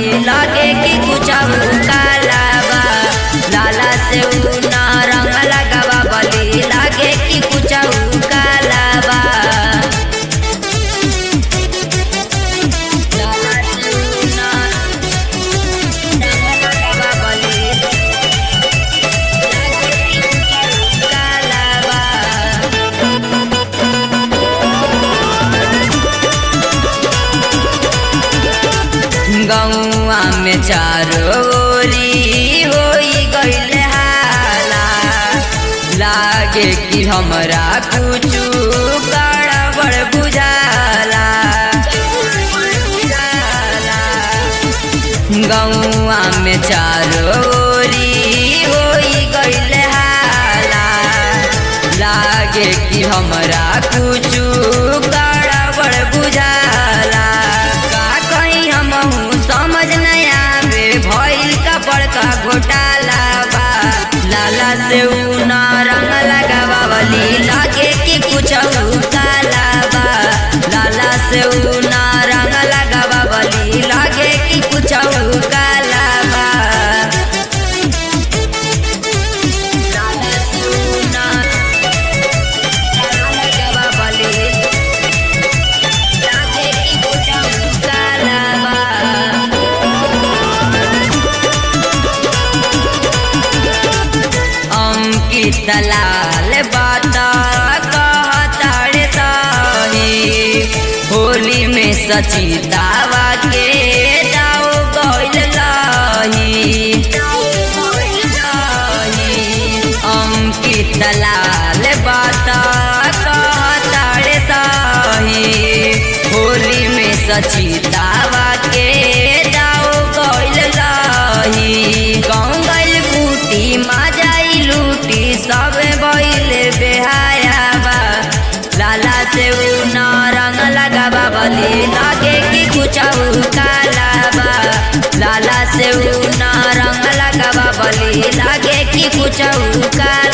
बली लगे कि कुछ काला बा लाला से ऊ ना रंग लगावा बली लगे कि कुछ काला बा लाला से ऊ ना रंग लगावा बली लगे कि कुछ काला बा गौआ में चारोरी होई गईल हाला लागे कि हमरा कुछु गड़बड़ बुझाला गौआ में चारोरी होई गईल हाला लागे कि हमरा कुछु गड़बड़ बुझाला का कहीं हमहू समझ नहीं आवे भइल का बड़का घोटाला बा लाला से ऊ ना रंग लगावा बली लागे कि कुछ काला बा लाला से ऊ ना रंग लगावा बली लागे कि कुछ काला बा लाला से ऊ ना रंग लगावा बली लागे कि कुछ काला बा अंकित लाल बात कहताड़े सही होली में सचितावा के दाव गइल लही अंकित लाल बात कहताड़े सही होली में सचितावा के दाव गइल लही गाँव गइल बूटी माजाई लूटी सब बइल बेहाया बा लाला से ऊ न रंग लगावा बली लागे कि कुछ काला बा लाला से ऊ न रंग लगावा बली लागे कि कुछ काला